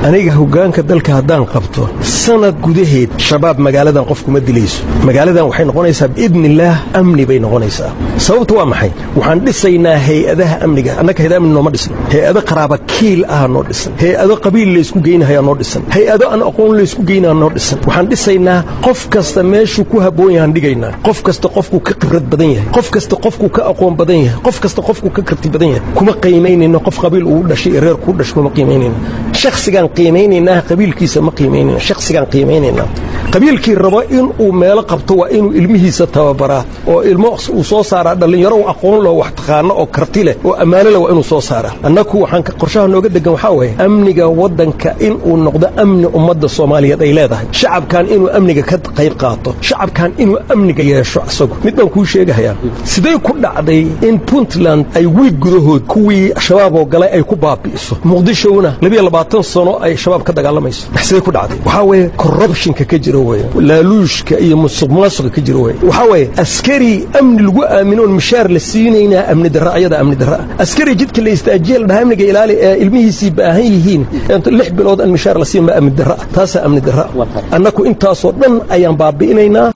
aniga hoggaanka dalka haddaan qabto sanad gudaheed shabaab magaaladan qof kuma dilayso magaaladan waxay noqonaysaa biidnillaah amni bay noqonaysaa sababtu waa maxay waxaan dhisaynaa hay-adaha amniga annaka hay-ada amni nooma dhisno hay-ado qaraaba kiil ah noo dhisan hay-ado qabiil laysku geynahayaa noo dhisan hay-ado aan aqoon laysku geynaa noo dhisan waxaan dhisaynaa qof kasta meeshuu ku habboon yahaan dhigaynaa qof kasta qofkuu ka khibrad badan yahay qof kasta qofkuu ka aqoon badan yahay qof kasta qofkuu ka karti badan yahay kuma qiimaynayno qof qabiil uu dhashay iyo reer kuu dhashay kuma qiimaynayno shakhsigaan qiimaynaynaa qabiilkiisa ma qiimaynayno shakhsigaan qiimaynaynaa qabiilkii rabo inuu meelo qabto waa inuu ilmihiisa tababaraa oo ilmo uu soo saaraa dhallinyaro aqoon loo wax taqaano oo karti leh oo ammaano leh waa inuu soo saaraa annaku waxaan qorshaha nooga degan waxaa waye amniga waddanka inuu noqdo amni ummadda soomaaliyeed ay leedahay shacabkan inuu amniga ka qayb qaato shacabkan inuu amniga yeesho isagu mid baan kuu sheegahayaa siday ku dhacday in puntland ay wiig gudahood kuwii shabaaboo galay ay ku baabi'iso muqdishona labiyo labaatan sano ay shabaab ka dagaalamayso siday ku dhacday waxaa weeye corruptionka ka jira weye laaluushka iyo musuq maasuqa ka jira weye waxaa weeye askari amni lagu aaminoon mishaar la siinaynaa amni darra ayada amni darra askari jidka la istaajiye la dhaha amniga ilaali ee ilmihiisii baahan yihiin lix bilood aan mishaar la siin ma amni darra taasaa amni darra annaku intaasoo dhan ayaan baabi'inaynaa